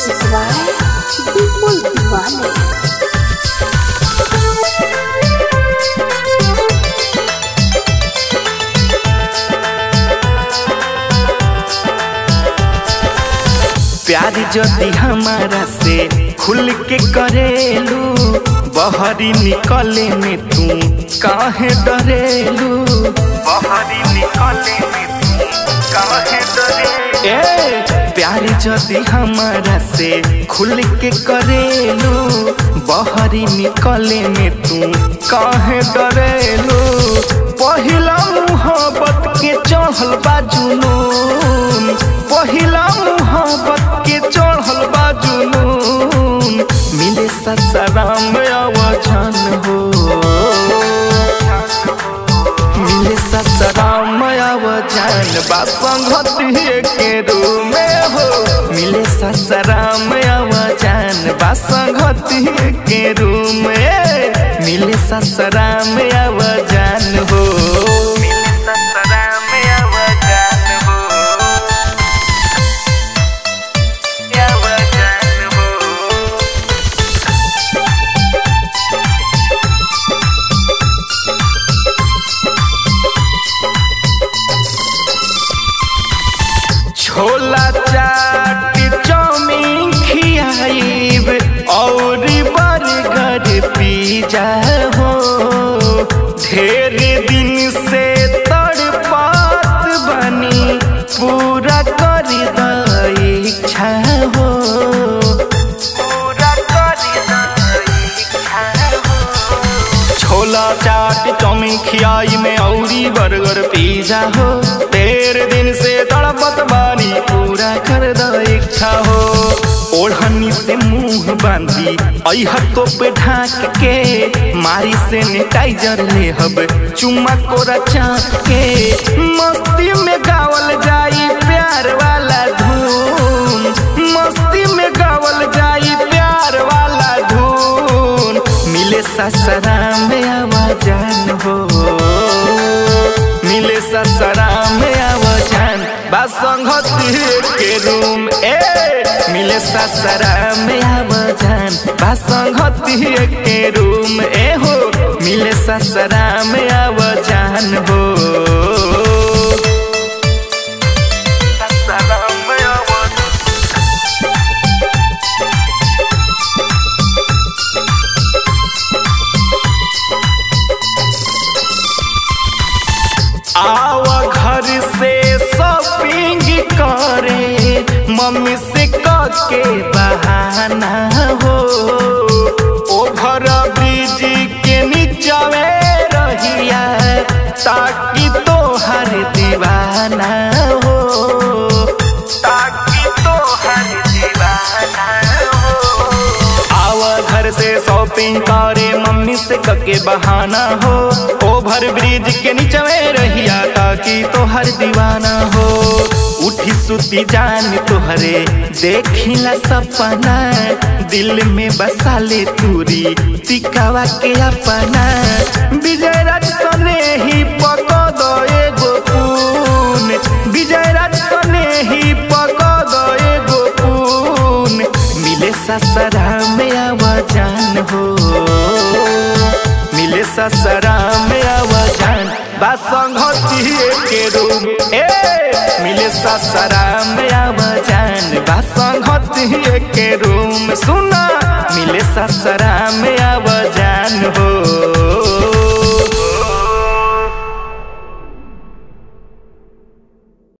Music by Bipul Diwali. प्यार जदि हमारा से खुल के करेलू बहरी निकले में तू काहे डरेलू बहरी निकले में तू काहे डरेलू ए प्यार जदि हमारा से खुल के करेलू बहरी निकले में तू काहे डरेलू पहिला मुहब्बत के चढ़ल बा जुनून पहिला मुहब्बत के चढ़ल बा जुनून मिले ससराम आवाजन हो मिले ससराम आवाजन बा संगति के रूम में हो मिले ससराम आवाजन बा संगति के रूम में मिले ससराम आवाजन हो मिले ससराम आवाजन हो आवाजन हो छोला चाट चाउमीन खियाइब और बर्गर पिज्जा हो ढेर दिन से तड़पात बनी पूरा कर द इच्छा हो पूरा कर द इच्छा हो छोला चाट चाउमीन खियाई में औरी बर्गर पिज्जा हो तेरे दिन से तड़पत बानी पूरा कर द इच्छा हो ओढ़नी से मुंह बांधी अह तो पे ढाक के मारी से नेटाइजर ले हब चुम्मा कोरा चाक के मस्ती में गावल जाई प्यार वाला धून मस्ती में गावल जाई प्यार वाला धून मिले ससरा में आवाजान हो मिले ससरा में आवाजान बासंगति के रूम ए मिले ससरा में आवाजान बासंगति के रूम ए हो मिले ससरा में आवाजान हो ससरा में आवाजान आव घर से शॉपिंग करे मम्मी से के बहाना हो ओभर ब्रिज के नीचवे रहिया ताकि तोहर दीवाना हो ताकि तोहर दीवाना हो आव घर से शॉपिंग करे मम्मी से कके बहाना हो ओभर ब्रिज के नीचवे रहिया ताकि तोहर दीवाना हो उठी सुती जान तोहरे देखिला सपना दिल में बसा ले तूरी तिकावा के अपना विजय राज सने ही पको दो एगो पून विजय राज सने ही पको दो एगो पून मिले ससरा में आवाजान हो मिले ससरा में आवाजान बासंगति के रूम ए मिले ससरा में आवाजान बासंगति के रूम सुना मिले ससरा में आवाजान